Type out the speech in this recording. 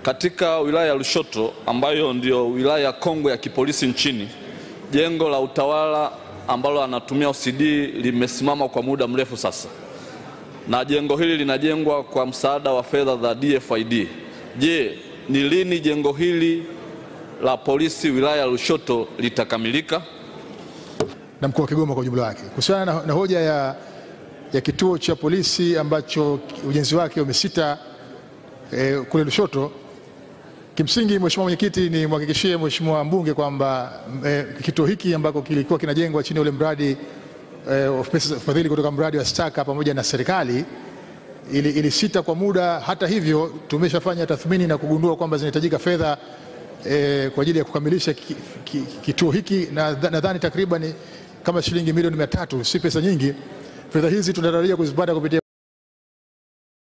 Katika wilaya ya Lushoto ambayo ndio wilaya kongwe ya kipolisi nchini, jengo la utawala ambalo anatumia OCD limesimama kwa muda mrefu sasa, na jengo hili linajengwa kwa msaada wa fedha za DFID. Je, ni lini jengo hili la polisi wilaya ya Lushoto litakamilika? na mkoa wa Kigoma kwa ujumla wake kuhusiana na, na hoja ya, ya kituo cha polisi ambacho ujenzi wake umesita eh, kule Lushoto. Kimsingi, Mheshimiwa Mwenyekiti, ni mhakikishie Mheshimiwa mbunge kwamba eh, kituo hiki ambako kilikuwa kinajengwa chini ya ule mradi eh, of pesa fadhili kutoka mradi wa Staka pamoja na serikali ili, ili sita kwa muda. Hata hivyo tumeshafanya tathmini na kugundua kwamba zinahitajika fedha eh, kwa ajili ya kukamilisha ki, ki, kituo hiki na nadhani takriban kama shilingi milioni mia tatu, si pesa nyingi. Fedha hizi tunatarajia kuzipata kupitia